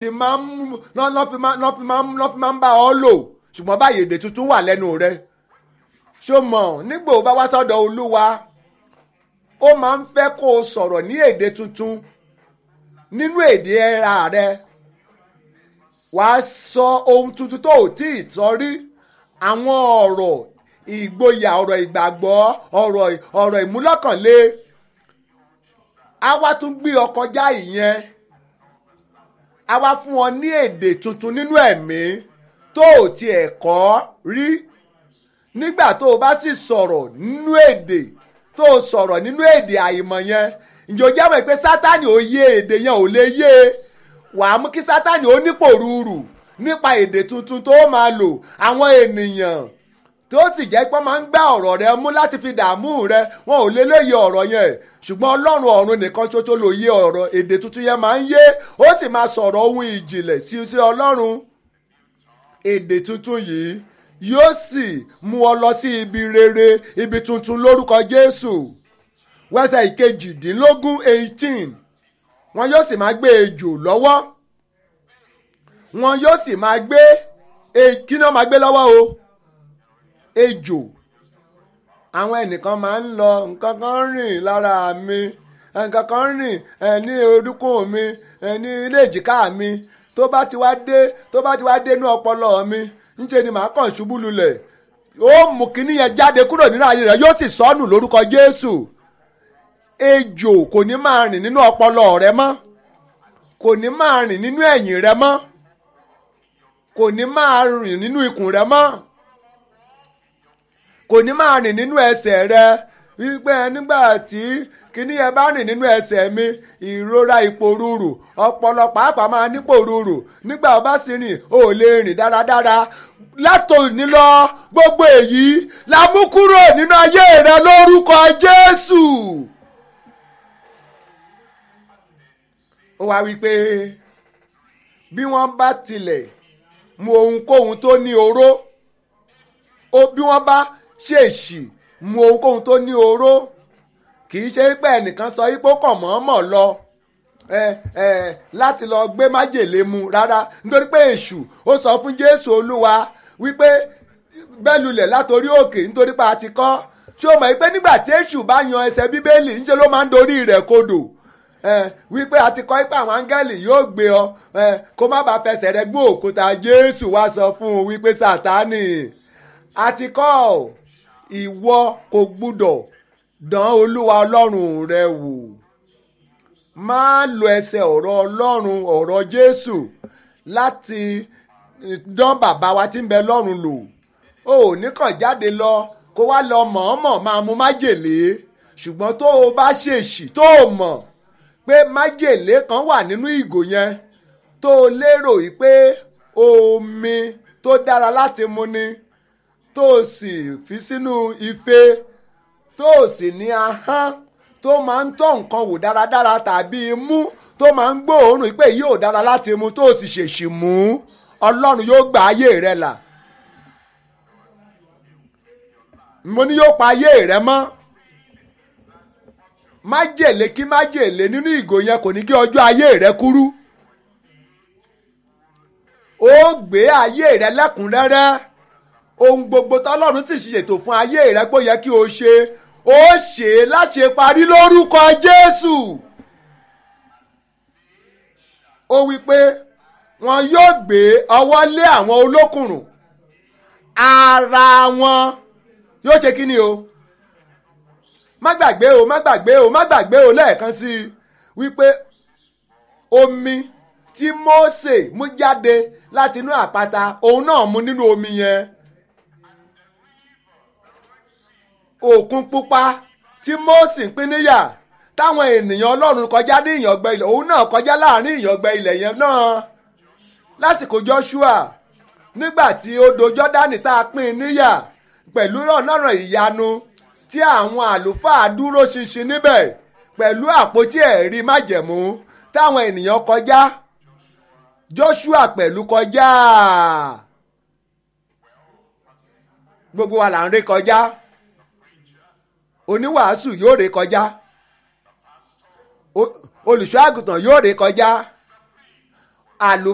fi máa ń lọ́ fi máa lọ́ fi máa ń lọ́ fi máa ń bá ọ lò ṣùgbọ́n báyìí èdè tuntun wà lẹ́nu rẹ ṣó mọ̀ nígbà ó bá wá sọ́dọ̀ olúwa ó máa ń fẹ́ kó o sọ̀rọ̀ ní èdè tuntun nínú èdè ẹ̀ra rẹ wàá sọ ohun tuntun tó ò tí ì sọ rí àwọn ọ̀rọ̀ ìgboyà ọ̀rọ̀ ìgbàgbọ́ ọ̀rọ̀ ọ̀rọ̀ ìmúlọ́kànlé á wá tún gbé ọ kọjá ìyẹn á wá fún ọ ní èdè tuntun nínú ẹ̀mí tó ò tiẹ̀ kọ́ rí nígbà tó o bá sì sọ̀rọ̀ nínú èdè tó o sọ̀rọ̀ nínú èdè àìmọ̀ yẹn ǹjẹ́ o jẹ́ mọ̀ pé sátani ò yé èdè yẹn ò lè yé e wàá mú kí sátani ó nípò rúurù nípa èdè tuntun tó máa lò àwọn ènìyàn tó sì jẹ́ pé wọ́n máa ń gbá ọ̀rọ̀ rẹ mú láti fi dààmú rẹ wọn ò lè lóye ọ̀rọ̀ yẹn ṣùgbọ́n ọlọ́run ọ̀run nìkan ṣoṣo ló yé ọ̀rọ̀ èdè tuntun yẹn máa ń yé ó sì máa sọ̀rọ̀ ohun ìjìnlẹ̀ sí sí ọlọ́run èdè tuntun yìí yóò sì mú ọ lọ sí ibi rere ibi tuntun lórúkọ jésù wẹ́sẹ̀ ìkejìdínlógún eighteen wọn yóò sì máa gbé ejò lọ́wọ́ wọn yóò sì máa gbé kí ni wọ́n máa gbé lọ́wọ́ o ejò àwọn ẹnìkan máa ń lọ nǹkan kan rìn lára mi nǹkan kan rìn ní orúnkún mi ní ilé èjìká mi tó bá ti wá dé tó bá ti wá dé inú ọpọlọ mi ńṣe ni màá kàn ṣubú lulẹ̀ ó mú kíní yẹn jáde kúrò nínú ayé rẹ̀ yóò sì sọnù lórúkọ Jésù ejò kò ní máa rìn nínú ọpọlọ rẹ mọ́ kò ní máa rìn nínú ẹ̀yìn rẹ mọ́ kò ní máa rìn nínú ikùn rẹ mọ́ kò ní máa rìn nínú ẹsẹ̀ rẹ wípé nígbà tí kíní yẹn bá rìn nínú ẹsẹ̀ mi ìrora ìpòrúurù ọpọlọ pàápàá máa nípòrúurù nígbà ó bá sì rìn ó lè rìn dáradára látòní lọ gbogbo èyí la mú kúrò nínú ayé rẹ lórúkọ Jésù. ó wá wípé bí wọ́n bá tilẹ̀ mu ohunkóhun tó ní oró ó bí wọ́n bá ṣèèṣì mu ohunkóhun tó ní oró kì í ṣe pé ẹnìkan sọ yìí pé ó kàn mọ̀ọ́mọ̀ lọ ẹ ẹ láti lọ gbé májèlé mu rárá nítorí pé èṣù ó sọ fún Jésù Olúwa wípé bẹ́lulẹ̀ látòrí òkè nítorí pé a ti kọ́ ṣé o mọ̀ pé nígbà tí èṣù bá yan ẹsẹ̀ bíbélì ńṣe ló máa ń dorí rẹ̀ kodò wípé a ti kọ́ pé àwọn áńgẹ́lì yóò gbé ọ kó má bàa fẹsẹ̀ rẹ gbó òkúta Jésù wá sọ fún un wípé Sátánì a ti kọ́ ìwọ kò gbúdọ̀ dán Olúwa Ọlọ́run rẹ wò má lo ẹsẹ̀ ọ̀rọ̀ Ọlọ́run ọ̀rọ̀ Jésù láti dán bàbá wa tí ń bẹ lọ́run lò ó ní kàn jáde lọ kó wá lọ mọ̀ọ́mọ̀ máa mu májèlé ṣùgbọ́n tó o bá ṣèṣì tó o mọ̀ pé májèlé kan wà nínú ìgò yẹn tó o lérò pé omi tó dára láti mu ni tó o sì fi sínú ife tó o sì ní ahọ́n tó máa ń tọ́ nǹkan wò dáradára tàbí imú tó máa ń gbóòórùn pé yóò dára láti mu tó o sì ṣèṣì mú ọlọ́run yóò gba ayé rẹ là mo ní yóò pa ayé rẹ mọ́ májèlé kí májèlé nínú ìgò yẹn kò ní kí ọjọ́ ayé rẹ kúrú ó gbé ayé rẹ lẹ́kùnrẹ́rẹ́ ohun gbogbo tọ́lọ́run sì ṣètò fún ayé rẹ pé ó yẹ kí o ṣe ó ṣe é láṣẹ parí lórúkọ Jésù ó wí pé wọn yóò gbé ọwọ́ lé àwọn olókùnrùn ara wọn yóò ṣe kí ni o má gbàgbé o má gbàgbé o má gbàgbé o lẹ́ẹ̀kan sí i wípé omi tí Mósè mú jáde láti inú àpáta òun náà mu nínú omi yẹn òkun pupa tí Mósè ń pín níyà táwọn ènìyàn Ọlọ́run kọjá ní ìyàngbẹ ilẹ̀ òun náà kọjá láàrin ìyàngbẹ ilẹ̀ yẹn náà lásìkò Joshua nígbà tí odò Jọ́dánì tá a pín níyà pẹ̀lú ọ̀nà ìyanu tí àwọn àlùfáà dúró ṣinṣin níbẹ̀ pẹ̀lú àpótí ẹ̀rí májẹ̀mú táwọn ènìyàn kọjá Joshua pẹ̀lú kọjá gbogbo wa là ń ré kọjá oníwàásù yóò ré kọjá olùṣọ́ àgùntàn yóò ré kọjá àlùfáà.